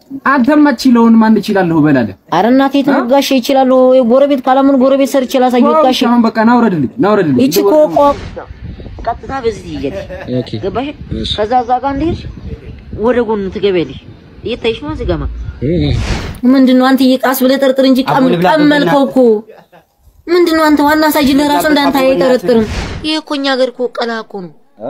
አንተም አትችለውን ማን እችላለሁ በላለህ። ኧረ እናቴ ተጋሽ ይችላል። ጎረቤት ካላምን ጎረቤት ሰርቼ ላሳየው። ጋሽ አሁን በቃ ናውረድልኝ ናውረድልኝ። ይቺ እኮ ቀጥታ በዚህ ትሄጃለሽ። ኦኬ ገባሽ? ከዛ እዛ ጋር እንደሄድሽ ወደ ጎን ትገቢያለሽ። እየታይሽ ነው እዚህ ጋር ማ ምንድን ነው አንተ እየቃስ ብለህ ጠርጥር እንጂ ቀም ቀመልከው እኮ ምንድን ነው አንተ ዋና ሳጅ ለራሱ እንዳንተ አይጠረጥርም። ይሄ እኮ እኛ ሀገር እኮ ቀላ እኮ ነው።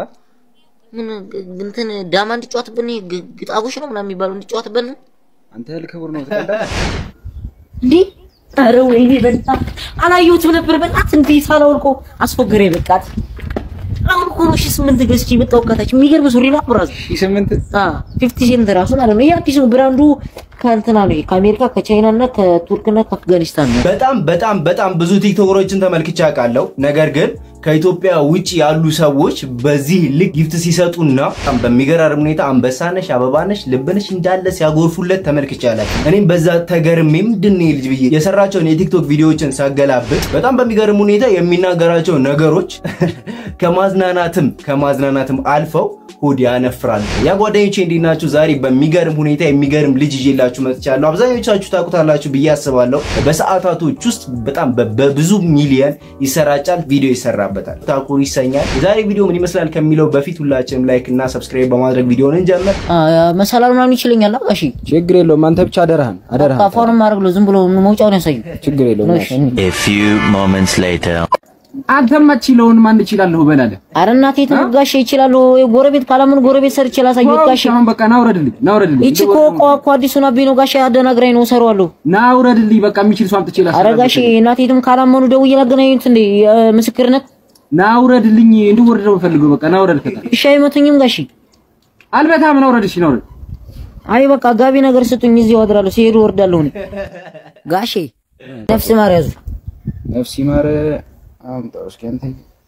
ምን እንትን ዳማ እንዲጫወትብን ግ- ግጣቦች ነው ምናምን የሚባለው እንዲጫወትብን ነው አንተ ልክብር ነው ተቀዳ እንዴ? ኧረ ወይኔ በጣም አላየሁትም ነበር። በጣም እንዴ ሳላወልቆ አስፎገረ በቃት። አሁን እኮ ነው ሺህ ስምንት ገዝቼ የመጣሁ ከታች የሚገርም ሱሪ ነው ብራዝ ሺህ ስምንት ፊፍቲ ሴንት ራሱ ማለት ነው። ይሄ አዲስ ነው ብራንዱ ከእንትና ነው ከአሜሪካ ከቻይና እና ከቱርክና ከአፍጋኒስታን ነው። በጣም በጣም በጣም ብዙ ቲክቶከሮችን ተመልክቼ አውቃለሁ። ነገር ግን ከኢትዮጵያ ውጭ ያሉ ሰዎች በዚህ ልክ ጊፍት ሲሰጡና በጣም በሚገራርም ሁኔታ አንበሳነሽ፣ አበባነሽ፣ ልብነሽ እንዳለ ሲያጎርፉለት ተመልክቼ አላውቅም። እኔም በዛ ተገርሜ ምንድን ነው ይህ ልጅ ብዬ የሰራቸውን የቲክቶክ ቪዲዮዎችን ሳገላብጥ በጣም በሚገርም ሁኔታ የሚናገራቸው ነገሮች ከማዝናናትም ከማዝናናትም አልፈው ሆድ ያነፍራል። ያ ጓደኞቼ እንዴት ናችሁ? ዛሬ በሚገርም ሁኔታ የሚገርም ልጅ ይዤላችሁ መጥቻለሁ። አብዛኞቻችሁ ታውቁታላችሁ ብዬ አስባለሁ። በሰዓታቶች ውስጥ በጣም በ- በብዙ ሚሊየን ይሰራጫል፣ ቪዲዮ ይሰራበታል። ታኩር ይሰኛል። የዛሬ ቪዲዮ ምን ይመስላል ከሚለው በፊት ሁላችንም ላይክ እና ሰብስክራይብ በማድረግ ቪዲዮን እንጀምር። መሰላሉ ምናምን ይችለኛል። ጋሺ ችግር የለውም። አንተ ብቻ አደራህን አደራህን ካፋኑን ማድረግ ነው። ዝም ብሎ መውጫውን ያሳዩ። ችግር የለውም። ነው እሺ። A few moments later. አንተም አትችለውን ማን እችላለሁ በላለህ። ኧረ እናቴ ተጋሽ ይችላል። ጎረቤት ካላምን ጎረቤት ሰርቼ ላሳየው። ጋሺ አሁን በቃ ናውረድልኝ ናውረድልኝ። ይቺ እኮ እኮ እኮ አዲሱን አቤ ነው ጋሺ አደናግራኝ ነው እሰራዋለሁ። ናውረድልኝ በቃ የሚችል ሰው አምጥቼ ኧረ ላስረዳህ። ጋሺ እናቴትም ካላመኑ ደውዬ ላገናኙት እንዴ ምስክርነት ናውረድልኝ እንድወርድ ነው የምፈልገው። በቃ ናውረድ ከታ እሺ አይመቱኝም ጋሺ አልበታም። ናውረድ እሺ ናውረድ። አይ በቃ ጋቢ ነገር ስጡኝ፣ እዚህ አድራለሁ። ሲሄዱ ወርዳለሁ እኔ። ጋሼ ነፍስ ማር ያዙ። ነፍስ ይማር አምጣው እስኪ አንተ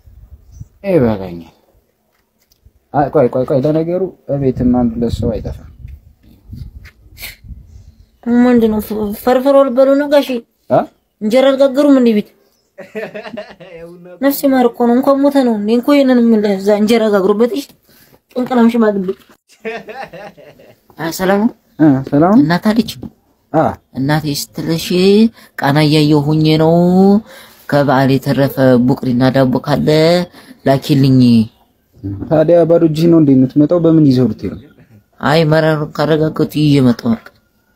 ይበቃኛል። አይ ቆይ ቆይ ቆይ ለነገሩ እቤትም አንድ ሁለት ሰው አይጠፋም። ምንድን ነው ፍ- ፈርፍሮ ልበሉ ነው ጋሼ? አ እንጀራ አልጋገሩም እንዴ ቤት? ነፍስ ማር እኮ ነው እንኳን ሞተ ነው እንዴ እንኳን ይሄንን ምን እዛ እንጀራ ጋግሩበት። እሺ ቅንቅላም ሽማግሌ ሰላም ነው አ ሰላም ነው? እናት አለች አ እናቴ ስትልሽ ቃና እያየሁ ሁኜ ነው። ከበዓል የተረፈ ቡቅሪና ዳቦ ካለ ላኪልኝ። ታዲያ ባዶ እጅህ ነው እንዴ የምትመጣው? በምን ይዘው ልትሄድ ነው? አይ መራሩን ካረጋገጡ ይዤ መጣሁ። በቃ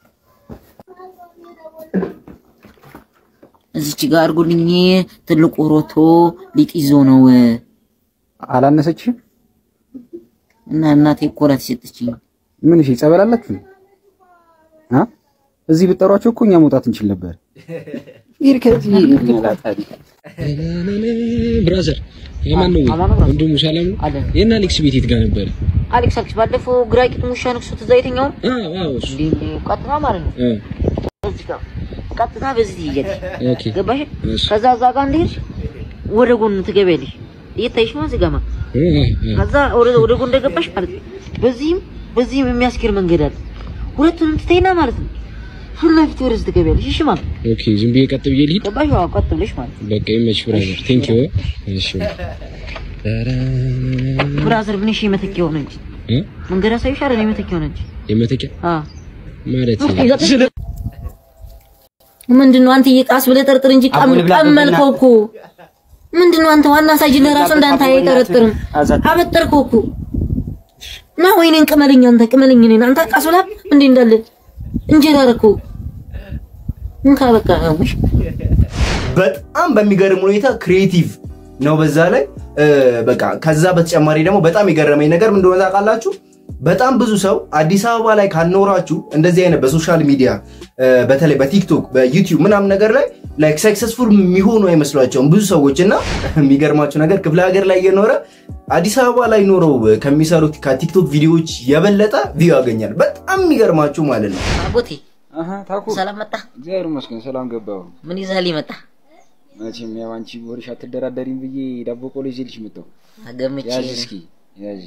እዚች ጋር አድርጉልኝ። ትልቁ ሮቶ ሊጥ ይዞ ነው አላነሰችህም? እና እናቴ እኮ ናት የሰጠችኝ። ምን እሺ ጸበል አላችሁ? አ እዚህ ብጠሯቸው እኮ እኛ መውጣት እንችል ነበር። ይሄ ከዚህ ይላታል። ብራዘር የማን ነው ወንድሙ ሰላም ነው አለ የና አሌክስ ቤት የት ጋር ነበረ አሌክስ አሌክስ ባለፈው ግራ ቂጥ ሙሻ ነክሶት እዛ የተኛውን አዎ አዎ እሱ እንዴ ቀጥታ ማለት ነው እ እዚህ ጋር ቀጥታ በዚህ ትሄጃለሽ። ኦኬ ገባሽ? እሺ ከዛ እዛ ጋር እንደሄድሽ ወደ ጎን ትገቢያለሽ። እየታይሽ ነው እዚህ ጋር ማለት እ እ እ ከዛ ወደ ወደ ጎን እንደገባሽ ማለት ነው በዚህም በዚህም የሚያስኬድ መንገድ አለ። ሁለቱንም ትተይና ማለት ነው ፊት ለፊት ወደዚህ ትገቢያለሽ። እሺ ማለት ነው ኦኬ ዝም ብዬ ቀጥ ብዬ ልሂድ ገባሽ? አዎ ቀጥ ብለሽ ማለት ነው። በቃ ይመች ብራዘር ቴንክ ዩ እሺ ኧረ ብራዘር ምን እሺ የመተኪያ ሆነ እንጂ እ መንገድ አሳይሽ አይደል? የመተኪያ ሆነ እንጂ የመተኪያ አ ማለት ምንድን ነው አንተ እየቃስ ብለህ ጠርጥር እንጂ ቀም ቀመልከው እኮ ምንድን ነው አንተ ዋና ሳጅ ለራሱ እንዳንተ አይጠረጥርም። አበጠርከው እኮ እና ወይኔን ቅመልኝ አንተ ቅመልኝ እኔን አንተ ቃስ ብላ እንዴ እንዳለ እንጀራ አደረከው እንካ በቃ ያውሽ በጣም በሚገርም ሁኔታ ክሪኤቲቭ ነው። በዛ ላይ እ፣ በቃ ከዛ በተጨማሪ ደግሞ በጣም የገረመኝ ነገር ምን እንደሆነ ታውቃላችሁ? በጣም ብዙ ሰው አዲስ አበባ ላይ ካልኖራችሁ እንደዚህ አይነት በሶሻል ሚዲያ እ፣ በተለይ በቲክቶክ በዩቲዩብ ምናምን ነገር ላይ ላይክ ሰክሰስፉል የሚሆኑ አይመስሏቸውም ብዙ ሰዎች እና የሚገርማችሁ ነገር ክፍለ ሀገር ላይ እየኖረ አዲስ አበባ ላይ ኖረው ከሚሰሩት ከቲክቶክ ቪዲዮዎች የበለጠ ቪው ያገኛል። በጣም የሚገርማችሁ ማለት ነው። አጎቴ አሃ ታኩ ሰላም መጣ። እግዚአብሔር ይመስገን ሰላም ገባሁ። ምን ይዘህልኝ መጣ? መቼም ያው አንቺ ወርሽ አትደራደሪም ብዬ ዳቦ ቆሎ ይዤልሽ መጣሁ። አገምቼ ያዥ እስኪ ያዥ።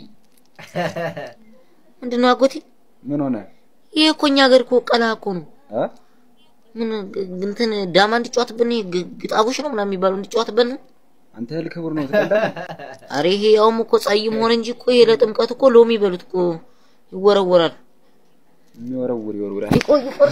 ምንድን ነው አጎቴ? ምን ሆነ? ይሄ እኮ እኛ ሀገር እኮ ቀላ እኮ ነው። አ ምን እንትን ዳማ እንዲጫወትብን ግ- ግጣቦች ነው ምናምን የሚባለው እንዲጫወትብን ነው። አንተ ልክብር ነው ተቀዳ አሬ ይሄ ያውም እኮ ጸይም ሆነ እንጂ እኮ ይሄ ለጥምቀት እኮ ሎሚ በሉት እኮ ይወረወራል። የሚወረውር ይወርውራል። ይቆይ ይቆይ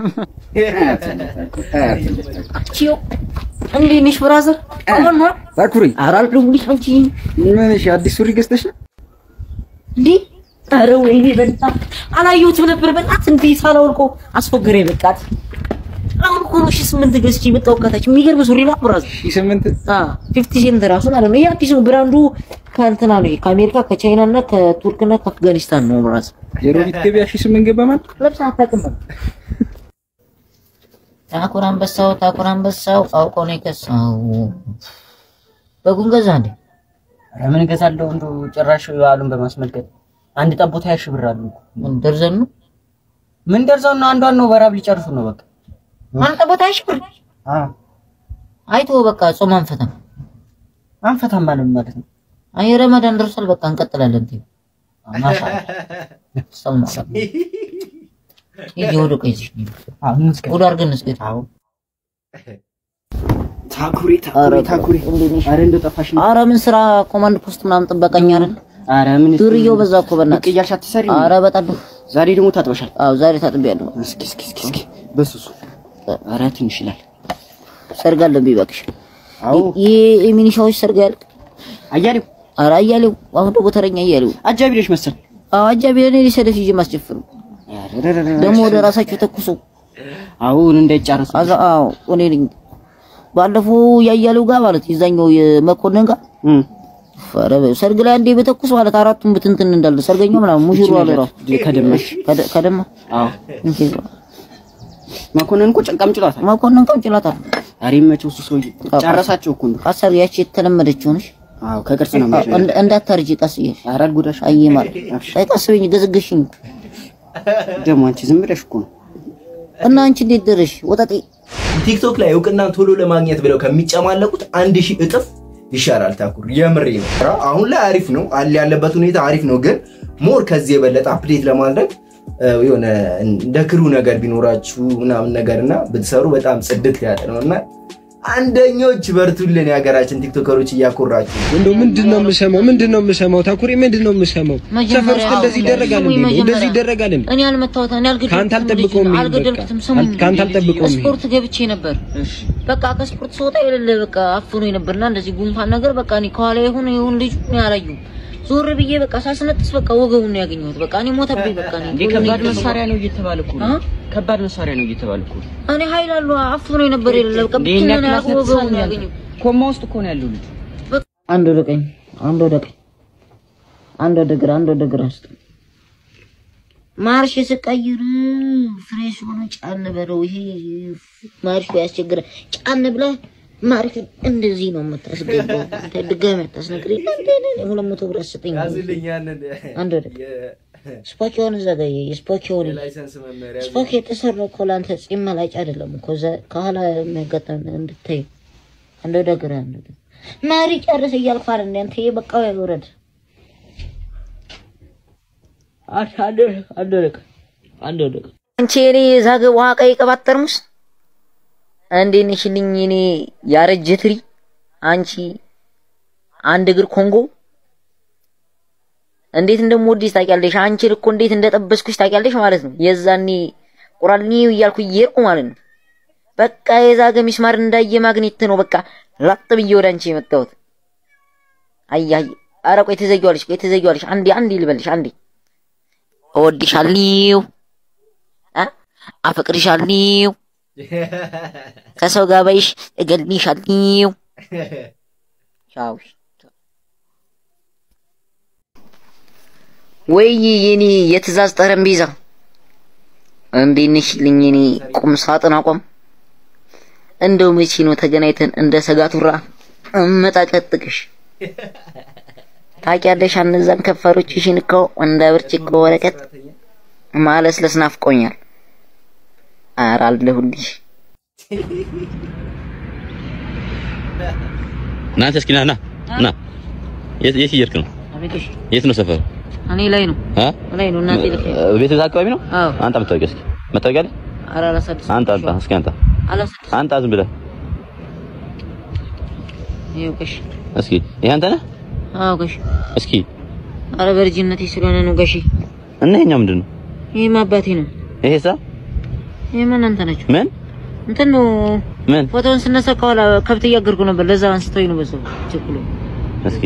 ቺዮ እንዴት ነሽ ብራዘር? አሁን ነው ታኩሪ አራል ልብልሽ አንቺ ምን እሺ፣ አዲስ ሱሪ ገዝተሽ ነው? እንዴ ኧረ ወይኔ በጣም አላየሁትም ነበር። በጣም እንዴት ሳላወልቀው አስፎገረ በቃት። አሁን እኮ ነው ሺህ ስምንት ገዝቼ የመጣሁ ከታች የሚገርም ሱሪ ነው ብራዘር። ሺህ ስምንት አ ፊፍቲ ሴንት ራሱ ማለት ነው። ይሄ አዲስ ነው። ብራንዱ ከእንትና ነው። ይሄ ከአሜሪካ ከቻይና እና ከቱርክ እና ከአፍጋኒስታን ነው ብራዘር። የሮቢት ገበያ ሺህ ስምንት ገባ ማለት ለብሳ አታውቅም። ታኩር አንበሳው ታኩር አንበሳው አውቆ ነው የከሳው። በጉን ገዛ እንዴ? ኧረ ምን እገዛለሁ እንደው ጭራሽ በዓሉን በማስመልከት አንድ ጠቦት ሀያ ሺህ ብር አሉ እኮ። ምን ደርዘን ነው? ምን ደርሰው ነው? አንዷን ነው በራብ ሊጨርሱ ነው በቃ። አንተ ቦታ አይሽብር አዎ አይቶ በቃ ጾም አንፈታም። አንፈታም ማለት ማለት ነው። አይ ረመዳን ደርሷል። በቃ እንቀጥላለን። እንዴ ማሻአላ ሰው ማለት ነው። ይሄ ወደ ቀይሽ አዎ እንስከ ወደ አርገን እንስገድ። አዎ ታኩሪ ታኩሪ ታኩሪ ኧረ እንደው ጠፋሽ ነው። ኧረ ምን ስራ ኮማንድ ፖስት ምናምን ጥበቀኛ አይደል? ኧረ ምን ዱርዬው በዛ እኮ በእናትህ። ቅያሽ አትሰሪ። ኧረ በጣም ዛሬ ደግሞ ታጥበሻል። አዎ ዛሬ ታጥቤያለሁ። እስኪ እስኪ እስኪ እስኪ በሱሱ ኧረ ትንሽ ይላል። ሰርግ አለብኝ እባክሽ። አዎ ይሄ የሚኒሻዎች ሰርግ ያልቅ። አያሌው ኧረ አያሌው አሁን ደግሞ ተረኛ አያሌው። አጃቢ ነሽ መሰል። አዎ አጃቢ ለኔ ሊሰደፍ ይዤ ማስጨፍር ደግሞ ወደ ራሳቸው ተኩሶ አሁን እንዳይጫረሱ አዛ አዎ እኔ ነኝ። ባለፈው ያያሌው ጋር ማለት የዛኛው የመኮንን ጋር እም ኧረ ሰርግ ላይ አንዴ በተኩስ ማለት አራቱም ብትንትን እንዳለ ሰርገኛው ምናምን ሙሽሩ አለ ራሱ ከደመሽ ከደ- ከደማ አዎ እንዴ መኮንን እኮ ጨንቃም ጭሏታል። መኮንን ቀምጭላታ ኧረ ይመቸው እሱ ሰውዬ ጨረሳቸው እኮ እንደው። አሰር ያቺ የተለመደችው ነሽ አዎ ከቅርጽ ነው ማለት እንደ- እንዳታርጂ ቀስ እያልሽ ኧረ አልጎዳሽ አይ ማለት አይ ቀስ በይኝ ገዝግሽኝ ደግሞ አንቺ ዝም ብለሽ እኮ ነው። እና አንቺ እንዴት ደረሽ ወጣጤ ቲክቶክ ላይ እውቅናን ቶሎ ለማግኘት ብለው ከሚጨማለቁት አንድ ሺህ እጥፍ ይሻላል። ታኩር የምሬ ነው። አሁን ላይ አሪፍ ነው አለ ያለበት ሁኔታ አሪፍ ነው፣ ግን ሞር ከዚህ የበለጠ አፕዴት ለማድረግ እ፣ የሆነ እንደ ክሩ ነገር ቢኖራችሁ ምናምን ነገር እና ብትሰሩ በጣም ጽድት ያለ ነው እና አንደኞች በርቱልን የሀገራችን ቲክቶከሮች እያኮራችሁ እንደው ምንድን ነው የምሰማው? ምንድን ነው የምሰማው? ታኩሪ ምንድን ነው የምሰማው? ሰፈር ውስጥ እንደዚህ ይደረጋል እንዴ? እንደው እንደዚህ ይደረጋል እንዴ? እኔ አልመታሁት እኔ አልገደልኩትም ከአንተ አልጠብቀውም ይሄን አልገደልኩትም በቃ። ስሙኝ ከአንተ አልጠብቀውም ይሄን። ስፖርት ገብቼ ነበር በቃ ከስፖርት ስወጣ የሌለ በቃ አፍኖ ነበርና እንደዚህ ጉንፋን ነገር በቃ እኔ ከኋላ ይሁን ይሁን ልጁ እኔ አላየሁም ዞር ብዬ በቃ ሳስነጥስ በቃ ወገቡን ነው ያገኘሁት በቃ እኔ ሞተብኝ በቃ እኔ እንዴ ከባድ መሳሪያ ነው እየተባለ እኮ ነው። አ? ከባድ መሳሪያ ነው እየተባለ እኮ ነው። እኔ ኃይል አሉ አፍኖ ነበር የሌለ በቃ እንዴ ብቻ እኛ ነው ክላስ ወገቡን ነው ያገኘሁት ኮማ ውስጥ እኮ ነው ያለው ልጅ። አንድ ወደ ቀኝ አንድ ወደ ቀኝ አንድ ወደ ግራ አንድ ወደ ግራ ውስጥ ማርሽ ስቀይር ፍሬሽ ሆነ ጫን በለው። ይሄ ማርሹ ያስቸግረ ጫን ብለህ ማርሽ እንደዚህ ነው የምታስገባው። አንተ ድጋሚ አታስነግረኝ። አንተ ሁለት መቶ ብር አስጠኝ። አንድ ወደ ቀኝ ስፖኪውን እዛ ጋር የስፖኪውን ስፖኪ የተሰራው እኮ ለአንተ ጺም መላጭ አይደለም እኮ እዛ ከኋላ የሚያጋጥም እንድታይ አንድ ወደ ግራ አንድ ወደ መሪ ጨርስ እያልኩ አይደል እንደ አንተ በቃው ያወረድ አንድ አንድ ወደ አንድ ወደ አንቺ እኔ ዛገ ውሃ ቀይ ቅባት ጠርሙስ እንዴት ነሽልኝ? እኔ ያረጀ ትሪ አንቺ አንድ እግር ኮንጎ እንዴት እንደምወድሽ ታውቂያለሽ። አንቺን እኮ እንዴት እንደጠበስኩሽ ታውቂያለሽ ማለት ነው። የዛኔ ቁራልኒ እያልኩ እየሄድኩ ማለት ነው። በቃ የዛገ ሚስማር እንዳየ ማግኔት ነው። በቃ ላጥ ብዬ ወደ አንቺ የመጣሁት። አይ አይ፣ ኧረ ቆይ ትዘጊዋለሽ፣ ቆይ ትዘጊዋለሽ። አንዴ አንዴ ልበልሽ፣ አንዴ እወድሻለሁ፣ አ አፈቅርሻለሁ፣ ከሰው ጋር በይሽ እገልሻለሁ። ቻው። ወይ የኔ የትእዛዝ ጠረጴዛ እንዴት ነሽልኝ? የኔ ቁም ሳጥን አቋም እንደው መቼ ነው ተገናኝተን እንደ ሰጋቱራ እመጣቀጥቅሽ? ታውቂያለሽ እነዛን ከንፈሮችሽን እኮ እንደ ብርጭቆ ወረቀት ማለስለስ ናፍቆኛል። ኧረ አለሁልሽ። ና አንተ እስኪ ና ና ና። የት የት እየሄድክ ነው? አቤትሽ የት ነው ሰፈሩ? እኔ ላይ ነው አ ላይ ነው እናቴ ልክ ቤት እዛ አካባቢ ነው? አዎ አንተ መታወቂያ እስኪ መታወቂያ አለ? ኧረ አላሳድስም አንተ አንተ እስኪ አንተ አላሳድስም አንተ ዝም ብለህ ይኸው ገሽ እስኪ ይሄ አንተ ነህ? አዎ ገሽ እስኪ ኧረ በልጅነቴ ስለሆነ ነው ገሽ እና ይሄኛው ምንድን ነው? ይሄማ አባቴ ነው። ይሄሳ ይሄማ እናንተ ናችሁ። ምን እንትን ነው ምን ፎቶውን ስነሳ ከኋላ ከብት እያገርኩ ነበር። ለዛ አንስተውኝ ነው በሰው ቸኩሎ። እስኪ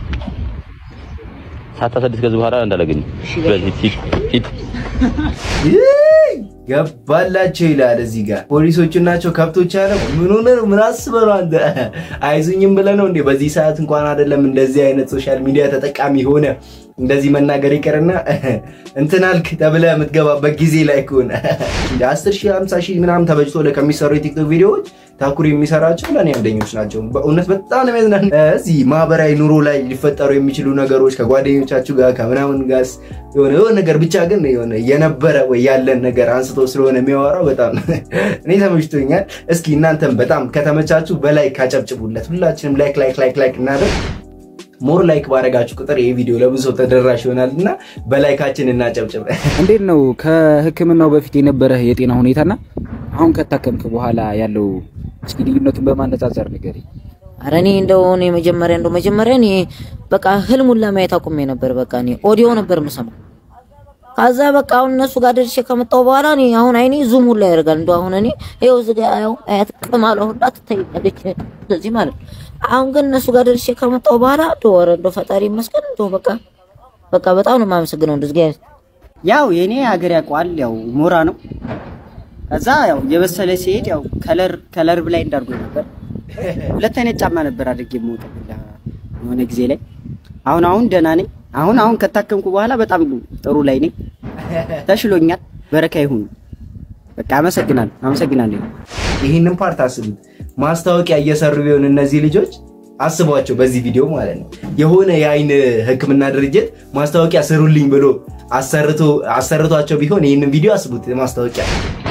ሳታሰድስ ከዚህ በኋላ እንዳላገኝ እሺ፣ በዚህ ሂድ ሂድ ይይ! ገባላቸው ይላል እዚህ ጋር ፖሊሶቹ ናቸው ከብቶች ያለ ምን ሆነ ነው ምን አስበህ ነው አንተ አይዙኝም ብለህ ነው እንዴ በዚህ ሰዓት እንኳን አይደለም እንደዚህ አይነት ሶሻል ሚዲያ ተጠቃሚ ሆነ እንደዚህ መናገር ይቀርና እንትን አልክ ተብለህ የምትገባበት ጊዜ ላይ ከሆነ እንደ 10 ሺህ 50 ሺህ ምናምን ተበጅቶ ከሚሰሩ የቲክቶክ ቪዲዮዎች ታኩር የሚሰራቸው ለእኔ አንደኞች ናቸው። በእውነት በጣም ነው የሚያዝናን። እዚህ ማህበራዊ ኑሮ ላይ ሊፈጠሩ የሚችሉ ነገሮች ከጓደኞቻችሁ ጋር ከምናምን ጋር የሆነ የሆነ ነገር ብቻ ግን የሆነ የነበረ ወይ ያለን ነገር አንስቶ ስለሆነ የሚያወራው በጣም እኔ ተመችቶኛል። እስኪ እናንተም በጣም ከተመቻችሁ በላይክ አጨብጭቡለት። ሁላችንም ላይክ ላይክ ላይክ ላይክ እናደርግ። ሞር ላይክ ባረጋችሁ ቁጥር ይህ ቪዲዮ ለብዙ ሰው ተደራሽ ይሆናል እና በላይካችን እናጨብጭብ። እንዴት ነው ከህክምናው በፊት የነበረህ የጤና ሁኔታና አሁን ከታከምክ በኋላ ያለው እስኪ ልዩነቱን በማነጻጸር ንገረኝ። ኧረ እኔ እንደው እኔ መጀመሪያ እንደው መጀመሪያ እኔ በቃ ህልሙን ለማየት አቁሜ ነበር። በቃ እኔ ኦዲዮ ነበር የምሰማው። ከዛ በቃ አሁን እነሱ ጋር ደርሼ ከመጣሁ በኋላ እኔ አሁን አይኔ ዙም ሁላ ያደርጋል። እንደው አሁን እኔ ይኸው እዚህ ጋር ያው አያት ቅማሏ ሁላ ትታይኛለች ስለዚህ ማለት ነው። አሁን ግን እነሱ ጋር ደርሼ ከመጣሁ በኋላ እንደው ኧረ እንደው ፈጣሪ ይመስገን እንደው በቃ በቃ በጣም ነው የማመሰግነው እንደዚህ ጋር ያው የኔ ሀገር ያውቀዋል። ያው ሞራ ነው። ከዛ ያው የበሰለ ሲሄድ ያው ከለር ከለር ብላይ እንዳርጎ ነበር። ሁለት አይነት ጫማ ነበር አድርጌ የምወጣው የሆነ ጊዜ ላይ። አሁን አሁን ደህና ነኝ። አሁን አሁን ከታከምኩ በኋላ በጣም ጥሩ ላይ ነኝ። ተሽሎኛል። በረካ ይሁን። በቃ አመሰግናለሁ፣ አመሰግናለሁ። ይህንን ፓርት አስቡት። ማስታወቂያ እየሰሩ ቢሆን እነዚህ ልጆች አስቧቸው፣ በዚህ ቪዲዮ ማለት ነው። የሆነ የአይን ሕክምና ድርጅት ማስታወቂያ ስሩልኝ ብሎ አሰርቶ አሰርቷቸው ቢሆን ይህንን ቪዲዮ አስቡት። ማስታወቂያ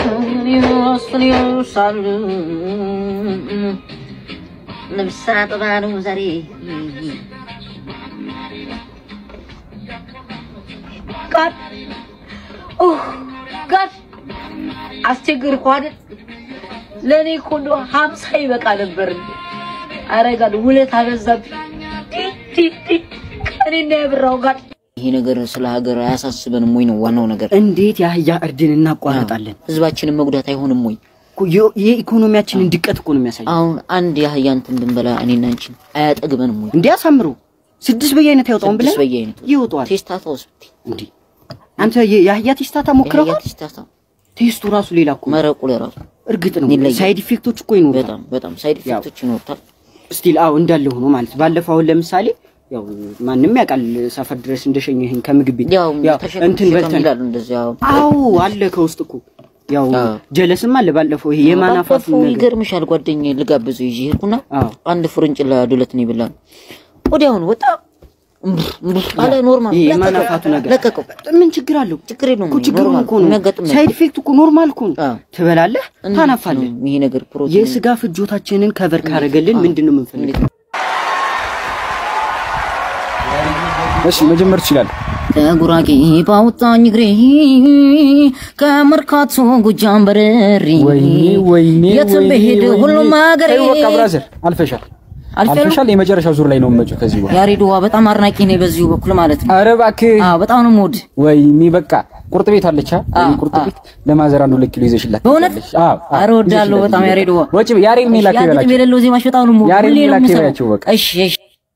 ልብስ አጥባ ነው ዛሬ ጋድ ኡህ ጋድ አስቸገርኩ አይደል? ለእኔ እኮ እንደው ሀምሳ ይበቃ ነበር። ኧረ ጋድ ውለት አበዛብኝ። ቲ ቲ ቲ ቀኔ እንዳያብራው ጋድ ይሄ ነገር ስለ ሀገር አያሳስበንም ወይ ነው ዋናው ነገር። እንዴት የአህያ እርድን እናቋርጣለን? ህዝባችንን መጉዳት አይሆንም ወይ? እኮ የ- የኢኮኖሚያችንን ድቀት እኮ ነው የሚያሳየው። አሁን አንድ የአህያ እንትን ብንበላ እኔና አንቺን አያጠግበንም ወይ? እንዲያሳምሩ ስድስት በየአይነት ያወጣውን ብለን ስድስት በየአይነት ይወጣዋል። ቴስታታ ውስጥ እንዴ አንተ የ- የአህያ ቴስታታ ሞክረዋል? ቴስታታ ቴስቱ ራሱ ሌላ እኮ ነው። መረቁ ለራሱ እርግጥ ነው ይለያል። ሳይድ ኢፌክቶች እኮ ይኖሩታል። በጣም በጣም ሳይድ ኢፌክቶች ይኖሩታል። ስቲል አዎ እንዳለ ሆኖ ማለት ባለፈው አሁን ለምሳሌ ያው ማንም ያውቃል ሰፈር ድረስ እንደሸኘህን ከምግብ ቤት ያው ያው ተሸክም እንትን ተሸክም በልተን ይላሉ እንደዚህ ያው አዎ አለ ከውስጥ እኮ ያው አዎ። ጀለስም አለ ባለፈው ይሄ የማናፋቱ ባለፈው ነገር ይገርምሻል ጓደኛዬ ልጋብዘው ይዤ ሄድኩና አዎ አንድ ፍርንጭላ ዱለት ነው የበላን። ወዲያውኑ ወጣ እምብር እምብር አለ ኖርማል ይሄ ለቀቀው። የማናፋቱ ነገር ለቀቀው። ምን ችግር አለው ችግር የለውም እኮ ችግሩ ኖርማል እኮ ነው የሚያጋጥም ነገር። ሳይድ ኢፌክት እኮ ኖርማል እኮ ነው አዎ። ትበላለህ እንዴት ታናፋለህ ነው ይሄ ነገር ፕሮቲን የስጋ ፍጆታችንን ከቨር ካረገልን አዎ። ምንድን ነው የምንፈልገው እሺ መጀመር ትችላለህ። ከጉራጌ ባወጣኝ እግሬ ከመርካቶ ጎጃም በረሪ ወይኔ ወይኔ የትም ወይኔ ብሄድ ወይኔ። ሁሉም ሀገሬ ተይው በቃ ብራዘር አልፈሻል፣ አልፌያለሁ? አልፈሻል። የመጨረሻው ዙር ላይ ነው የምመጪው ከዚህ በኋላ። ያሬድዋ በጣም አድናቂ ነኝ በዚሁ በኩል ማለት ነው። ኧረ እባክህ አዎ በጣም ነው የምወድ። ወይኔ በቃ ቁርጥ ቤት አለች። አ አዎ፣ ቁርጥ አዎ። ቤት ለማዘር አንድ ሁለት ኪሎ ይዘሽላት በእውነት? ትመጣለሽ። አዎ አዎ፣ ኧረ እወዳለሁ ይዘሽላት በጣም ትመጣለሽ። ያሬድዋ። ወጪ ያሬድ ነው ላከ ያሬድ ይበላቸው። የሌለው ዜማሽ በጣም ነው የምወድ። ያሬድ ሁሌ ነው ላከ የምሰማው። ይበላቸው በቃ። እሺ እሺ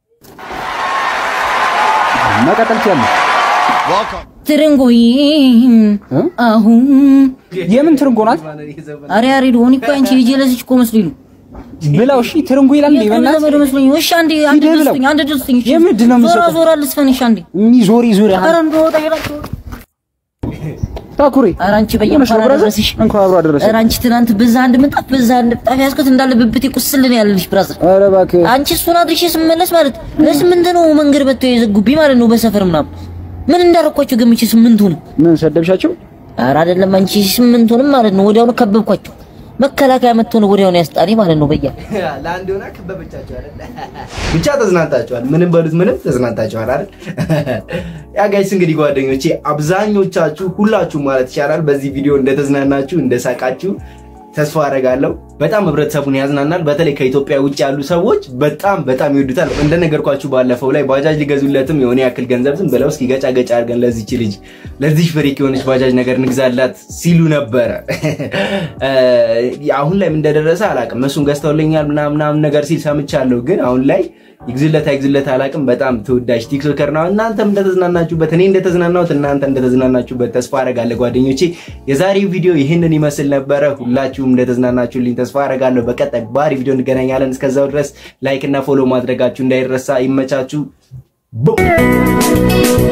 መቀጠል ትያለሽ። ትርንጎይ እ? አሁን የምን ትርንጎ ናት? አረ ያሬድ ሆኒ እኮ አንቺ ልጅ ለዚች እኮ መስሎኝ ነው። ብላው እሺ፣ ትርንጎ ይላል እንዴ? የቅርብ በእናትህ ዘመድ መስሎኝ ነው። እሺ አንዴ አንድ ሂደህ ብለው። ድስጥኝ አንድ ድስጥኝ። እሺ የምንድን ነው ዞራ የምትሰጠው? ዞራ ልስፈንሽ አንዴ። የሚዞሪ ዙሪ ኧረ እንደው ጠይላችሁ ታኩሪ ኧረ አንቺ ሆነሽ ነው በየመፋራ ብራዘር? ድረስሽ እንኳን አብሮ አደረሰ። ኧረ አንቺ ትናንት በዛ አንድ ምንጣፍ በዛ አንድ ምንጣፍ ያዝኩት እንዳለ ብብቴ ቁስል ነው ያለልሽ ብራዘር። ኧረ እባክህ አንቺ እሱን አድርሼ ስመለስ ማለት ለስምንት ነው መንገድ መጥተው የዘጉብኝ ማለት ነው በሰፈር ምናምን ምን እንዳረኳቸው ገምቼ ስምንቱንም ምን ሰደብሻቸው? ኧረ አይደለም አንቺ ስምንቱንም ማለት ነው ወዲያውኑ ከበብኳቸው መከላከያ መጥቶ ነው ወዲያውኑ ያስጣለኝ ማለት ነው በያ ለአንድ ሆና ከበበቻቸው አይደል? ብቻ ተዝናንታቸዋል። ምንም በሉት ምንም ተዝናንታቸዋል አይደል? ያ ጋይስ እንግዲህ ጓደኞቼ አብዛኞቻችሁ ሁላችሁ ማለት ይቻላል በዚህ ቪዲዮ እንደተዝናናችሁ እንደሳቃችሁ ተስፋ አደርጋለሁ። በጣም ህብረተሰቡን ያዝናናል። በተለይ ከኢትዮጵያ ውጭ ያሉ ሰዎች በጣም በጣም ይወዱታል። እንደነገርኳችሁ ባለፈው ላይ ባጃጅ ሊገዙለትም የሆነ ያክል ገንዘብ ዝም ብለው እስኪ ገጫ ገጫ አድርገን ለዚች ልጅ ለዚህ ፍሪክ የሆነች ባጃጅ ነገር ንግዛላት ሲሉ ነበረ። አሁን ላይ ምን እንደደረሰ አላውቅም። እሱን ገዝተውልኛል ምናምን ነገር ሲል ሰምቻለሁ። ግን አሁን ላይ ይግዝለት አይግዝለት አላውቅም። በጣም ተወዳጅ ቲክቶከር ነው። እናንተም እንደተዝናናችሁበት እኔ እንደተዝናናሁት እናንተ እንደተዝናናችሁበት ተስፋ አደርጋለሁ ጓደኞቼ። የዛሬው ቪዲዮ ይህንን ይመስል ነበረ። ሁላችሁም እንደተዝናናችሁልኝ ተስፋ አደርጋለሁ። በቀጣይ ባሪ ቪዲዮ እንገናኛለን። እስከዛው ድረስ ላይክ እና ፎሎ ማድረጋችሁ እንዳይረሳ። ይመቻችሁ። ቡ